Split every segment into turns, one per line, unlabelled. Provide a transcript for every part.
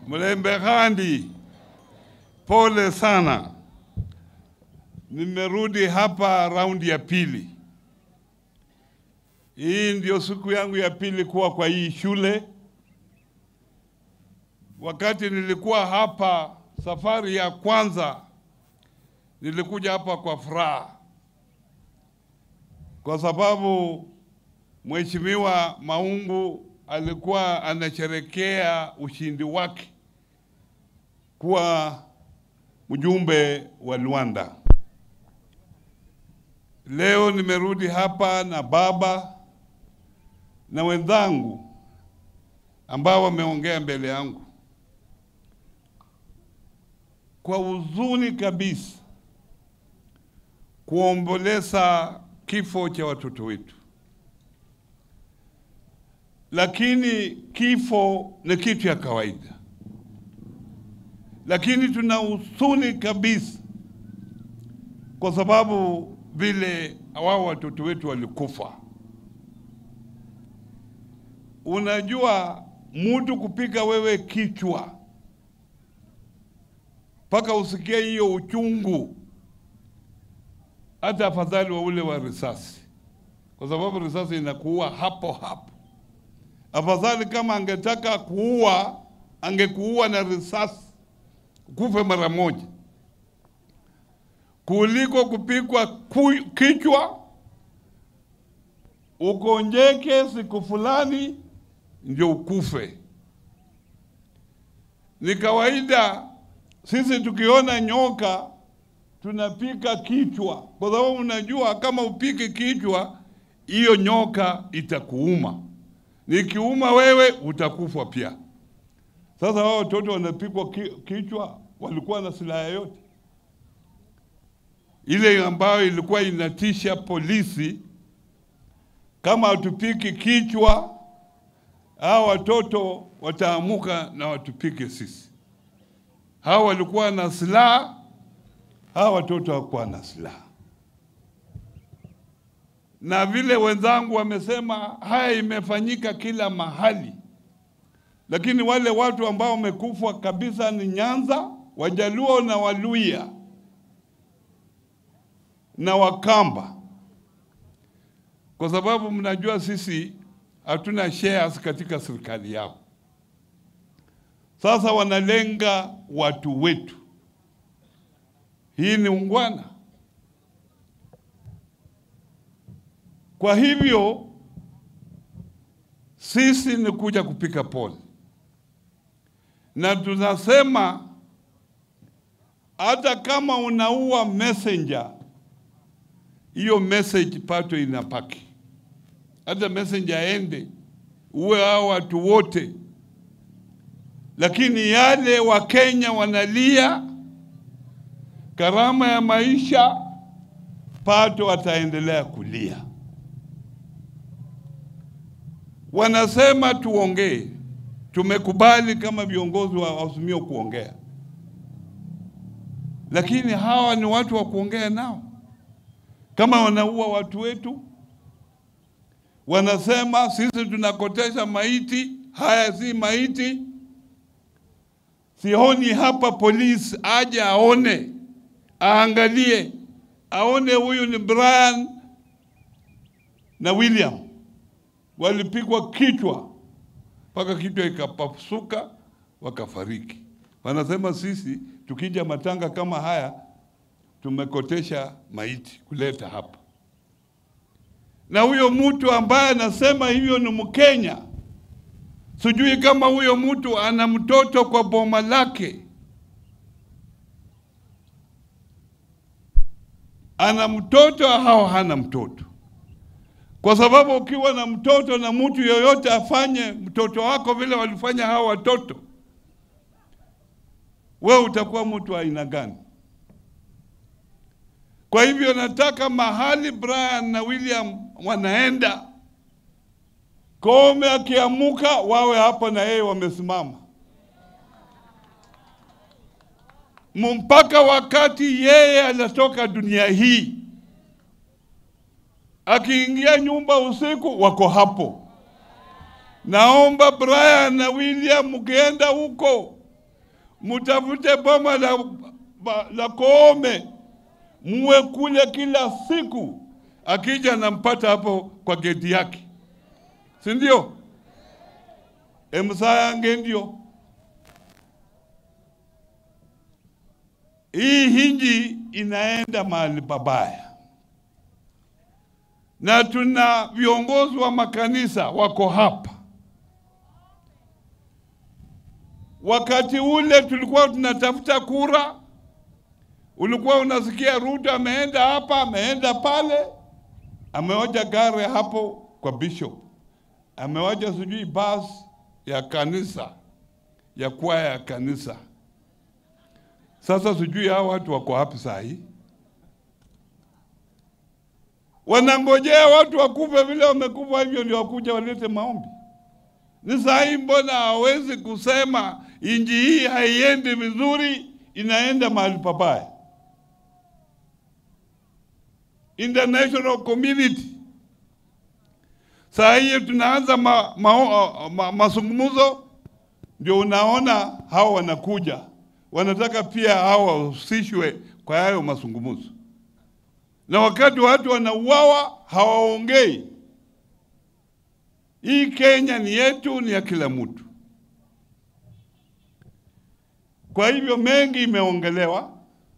Mlembe Khandi, pole sana. Nimerudi hapa raundi ya pili. Hii ndio siku yangu ya pili kuwa kwa hii shule. Wakati nilikuwa hapa safari ya kwanza, nilikuja hapa kwa furaha, kwa sababu Mheshimiwa Maungu alikuwa anasherekea ushindi wake kuwa mjumbe wa Luanda. Leo nimerudi hapa na baba na wenzangu ambao wameongea mbele yangu kwa huzuni kabisa kuomboleza kifo cha watoto wetu, lakini kifo ni kitu ya kawaida, lakini tuna huzuni kabisa kwa sababu vile wao watoto wetu walikufa. Unajua, mtu kupika wewe kichwa mpaka usikie hiyo uchungu, hata afadhali wa ule wa risasi, kwa sababu risasi inakuua hapo hapo. Afadhali kama angetaka kuua, angekuua na risasi, kufe mara moja kuliko kupikwa ku- kichwa ukonjeke siku fulani ndio ukufe. Ni kawaida sisi tukiona nyoka tunapika kichwa, kwa sababu unajua kama upike kichwa, hiyo nyoka itakuuma. Nikiuma wewe utakufa pia. Sasa wao watoto wanapikwa ki- kichwa, walikuwa na silaha yote ile ambayo ilikuwa inatisha polisi, kama hatupiki kichwa, hao watoto wataamuka na watupike sisi. Hao walikuwa na silaha, hao watoto hawakuwa na silaha. Na vile wenzangu wamesema, haya imefanyika kila mahali, lakini wale watu ambao wamekufa kabisa ni Nyanza, Wajaluo na Waluya na Wakamba, kwa sababu mnajua sisi hatuna shares katika serikali yao. Sasa wanalenga watu wetu. Hii ni ungwana. Kwa hivyo sisi ni kuja kupika pole, na tunasema hata kama unaua messenger hiyo message pato inapaki, hata messenger aende uwe hao watu wote, lakini yale Wakenya wanalia gharama ya maisha, pato ataendelea kulia. Wanasema tuongee, tumekubali kama viongozi wa Azimio kuongea, lakini hawa ni watu wa kuongea nao kama wanaua watu wetu, wanasema sisi tunakotesha maiti. Haya si maiti. Sioni hapa polisi aje aone, aangalie, aone huyu ni Brian na William walipigwa kichwa mpaka kichwa ikapasuka wakafariki. Wanasema sisi tukija matanga kama haya tumekotesha maiti kuleta hapa, na huyo mtu ambaye anasema hivyo ni Mkenya. Sijui kama huyo mtu ana mtoto kwa boma lake, ana mtoto au hana mtoto, kwa sababu ukiwa na mtoto na mtu yoyote afanye mtoto wako vile walifanya hao watoto, wewe utakuwa mtu wa aina gani? Kwa hivyo nataka mahali Brian na William wanaenda, Koome akiamuka wawe hapo na yeye wamesimama, mpaka wakati yeye anatoka dunia hii. Akiingia nyumba usiku, wako hapo. Naomba Brian na William, mkienda huko mtafute boma la, ba- la Koome, muwe kule kila siku, akija nampata hapo kwa geti yake, si ndio? emsayange ndio hii hinji inaenda mahali pabaya, na tuna viongozi wa makanisa wako hapa. Wakati ule tulikuwa tunatafuta kura, ulikuwa unasikia Ruto ameenda hapa, ameenda pale, amewacha gari hapo kwa bishop, amewacha sijui basi ya kanisa ya kwaya ya kanisa. Sasa sijui hao watu wako wapi saa hii, wanangojea watu wakufe vile wamekufa hivyo ndio wakuja walete maombi. Ni saa hii, mbona hawezi kusema inji hii haiendi vizuri, inaenda mahali pabaya? International community saa hii tunaanza ma, ma, ma, mazungumzo, ndio unaona hao wanakuja wanataka pia hao wahusishwe kwa hayo mazungumzo, na wakati watu wanauawa hawaongei. Hii Kenya ni yetu, ni ya kila mtu. Kwa hivyo mengi imeongelewa.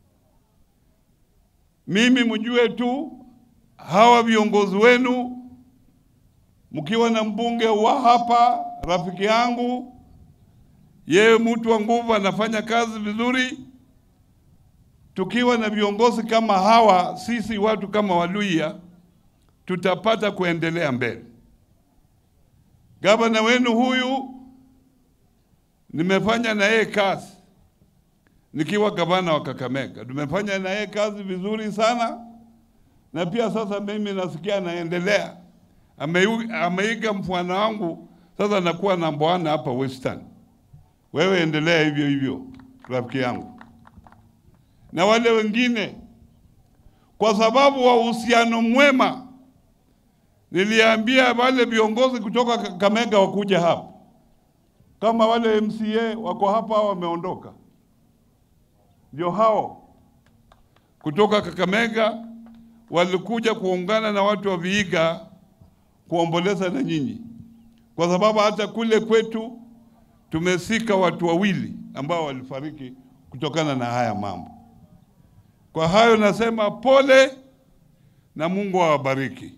Mimi mjue tu hawa viongozi wenu, mkiwa na mbunge wa hapa, rafiki yangu yeye mtu wa nguvu, anafanya kazi vizuri. Tukiwa na viongozi kama hawa, sisi watu kama Waluhya tutapata kuendelea mbele. Gavana wenu huyu nimefanya na yeye kazi nikiwa gavana wa Kakamega, tumefanya na yeye kazi vizuri sana, na pia sasa mimi nasikia anaendelea, Ameu- ameiga mfano wangu, sasa nakuwa namba one hapa Western. Wewe endelea hivyo hivyo, rafiki yangu, na wale wengine, kwa sababu wa uhusiano mwema. Niliambia wale viongozi kutoka Kakamega wakuja hapa, kama wale MCA wako hapa wameondoka, ndio hao kutoka Kakamega walikuja kuungana na watu wa Vihiga kuomboleza na nyinyi, kwa sababu hata kule kwetu tumesika watu wawili ambao walifariki kutokana na haya mambo. Kwa hayo nasema pole na Mungu awabariki.